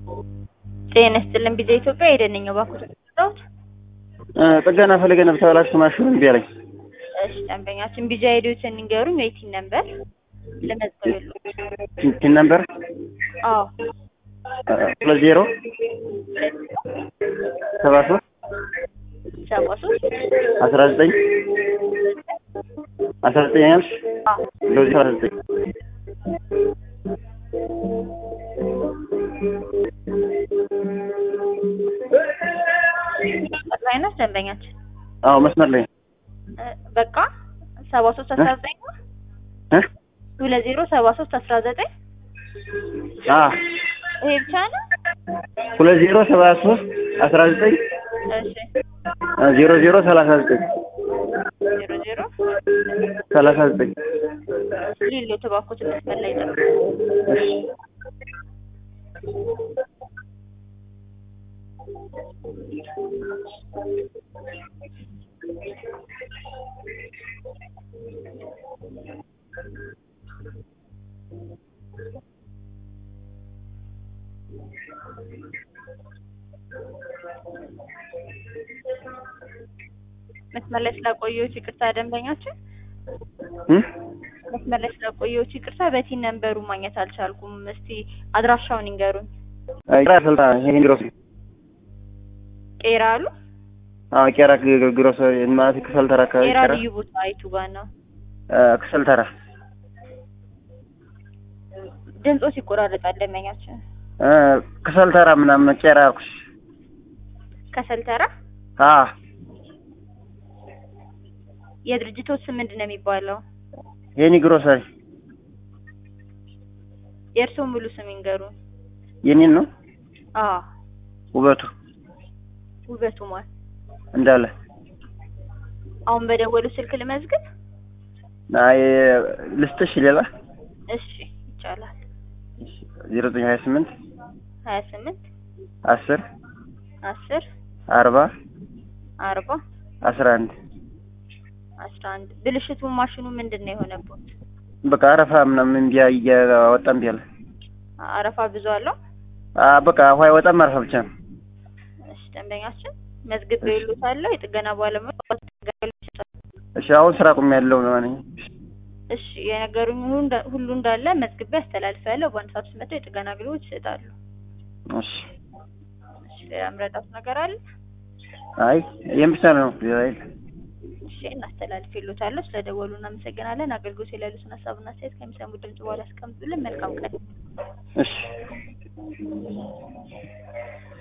ጤና ይስጥልን ቢዛ ኢትዮጵያ የደነኛው ባኩ ተጠራሁት። ጥገና ፈልገን ተበላሽቶ ማሽኑ እምቢ አለኝ። እሺ ደንበኛችን ቢዛ ሄዶትን ንገሩኝ ወይ ቲን ነበር ለመዝገብ ቲን ነምበር አዎ ሁለት ዜሮ ሰባ ሶስት ሰባ ሶስት አስራ ዘጠኝ አስራ ዘጠኝ ያልሽ አዎ ሁለት ዜሮ አስራ ዘጠኝ ላይ ነው ደንበኛችን አዎ መስመር ላይ እ በቃ ሰባ ሶስት አስራ ዘጠኝ ነው እ ሁለት ዜሮ ሰባ ሶስት አስራ ዘጠኝ አ ይሄ ብቻ ነው ሁለት ዜሮ ሰባ ሶስት አስራ ዘጠኝ እሺ ዜሮ ዜሮ ሰላሳ ዘጠኝ ዜሮ ዜሮ ሰላሳ ዘጠኝ ሊሎ ተባኩት መስመር ላይ ጠብቁ እሺ መስመር ላይ ስላቆየሁት ይቅርታ ደንበኛችን እ መስመር ላይ ስላቆየሁት ይቅርታ በቲን ነንበሩ ማግኘት አልቻልኩም እስቲ አድራሻውን ይንገሩኝ ቄራ ስልጣ ይሄን ግሮስ ቄራ አሉ አዎ ቄራ ግሮስ ማለት ክሰል ተራ አካባቢ ቄራ ቄራ ልዩ ቦታ አይቱ ጋር ነው ክሰል ተራ ድምፆ ይቆራረጣል ደንበኛችን እ ክሰል ተራ ምናምን ቄራ አልኩሽ ከሰልተራ አ የድርጅቶች ስም ምንድን ነው የሚባለው የኔ ግሮሰሪ የእርስዎ ሙሉ ስም ይንገሩን የኔን ነው አዎ ውበቱ ውበቱ ማን እንዳለ አሁን በደወሉ ስልክ ልመዝግብ አይ ልስጥሽ ሌላ እሺ ይቻላል ዜሮ ዘጠኝ ሀያ ስምንት ሀያ ስምንት አስር አስር አርባ አርባ አስራ አንድ አስራ አንድ ብልሽቱ ማሽኑ ምንድን ነው የሆነበት በቃ አረፋ ምናምን እምቢ እያወጣ እምቢ አለ አረፋ ብዙ አለው አ በቃ ውሃ አይወጣም አረፋ ብቻ ነው እሺ ደንበኛችን መዝግብ ይሉታለሁ የጥገና ባለሙያ እሺ አሁን ስራ ቁም ያለው ነው እኔ እሺ የነገሩኝ ሁሉ እንዳ- ሁሉ እንዳለ መዝግቤ አስተላልፌያለሁ በአንድ ሰዓት ውስጥ መጥተው የጥገና አገልግሎት ይሰጣሉ እሺ እሺ ሌላ ምረዳት ነገር አለ አይ ይሄን ብቻ ነው ሌላ የለም እሺ እናስተላልፌልዎታለሁ ስለደወሉ እናመሰግናለን አገልግሎት የሌሉትን ሀሳብና አስተያየት ከሚሰሙ ድምጽ በኋላ ያስቀምጡልን መልካም ቀን እሺ